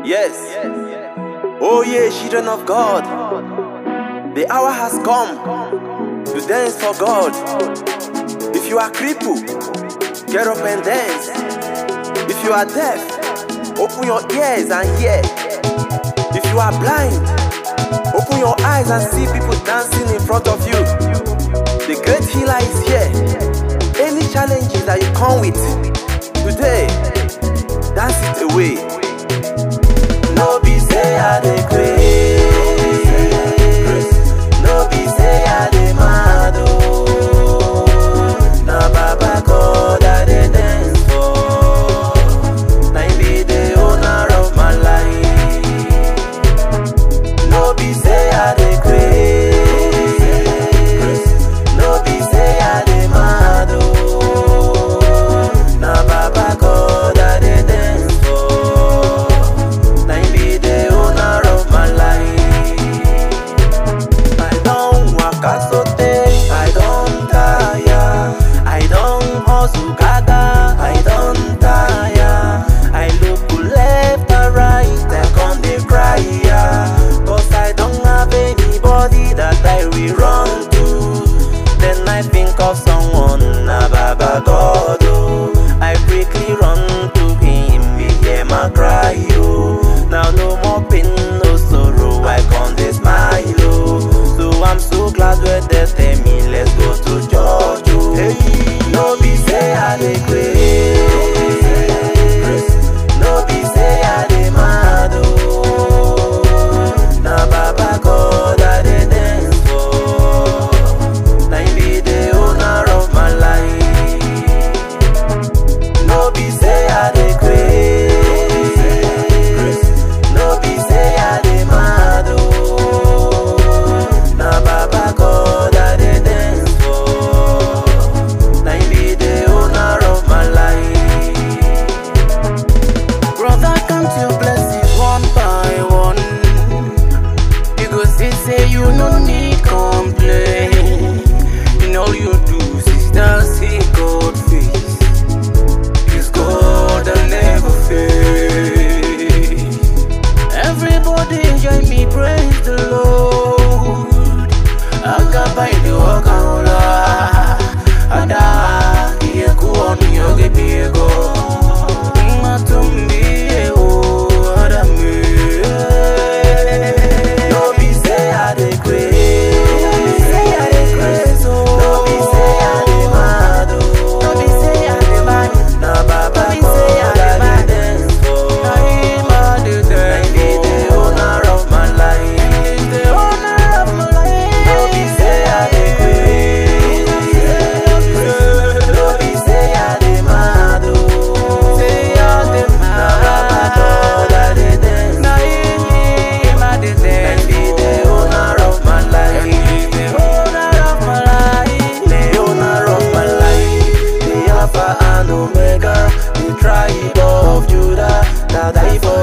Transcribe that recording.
Yes. Oh, yeah, children of God. The hour has come to dance for God. If you are crippled, get up and dance. If you are deaf, open your ears and hear. If you are blind, open your eyes and see people dancing in front of you. The great healer is here. Any challenges that you come with today, dance it away. No be say I dey craze. No be say I dey mad oh. Na Baba God I dey dance for. Na him be the owner of my life. No be say I dey craze. No be say I dey mad oh. Na Baba God I dey dance for. Na him be the owner of my life. I don waka sotey, I don tire. I don hustle gaga, I don tire. I look left and right, I come dey cry ya. Cause I don't have anybody that I will run to. Then I think of someone, na Baba God oh. I quickly run to him, he hear my cry oh. Now no more pain, no sorrow, I come dey smile oh. So I'm so glad when they tell me let's go to church oh. Hey, no be say I dey craze, no be say I dey mad oh. Na Baba God I dey dance for. Na him be the owner of my life. No be say I dey craze. No be say I dey mad oh. Na Baba God I dey dance for. Na him be the owner of my life. Brother, count your blessings one by one. You go see, say you no need complain. And all you do is dance see God face. Cause God will never fail. Everybody join me, praise the Lord. Agaba ili wakaula. Ada, iye kuoni yoge piego. Matumbie o, adame. No be say I dey craze. No be say I dey craze. oh. No be say I dey mad oh. No be say I dey mad. Na Baba No be say I God dey I mad. dey dance for. Na him I dey Na dance him be the for. owner of my life. He's the owner of my life. No be say I dey craze. No be say I dey mad oh. Say I dey Na Baba God I dey dance Na him I dey Na dance him be the owner of my life. He's the owner of my life. the owner of my life, the Alpha and Omega, the tribe of Judah, that I for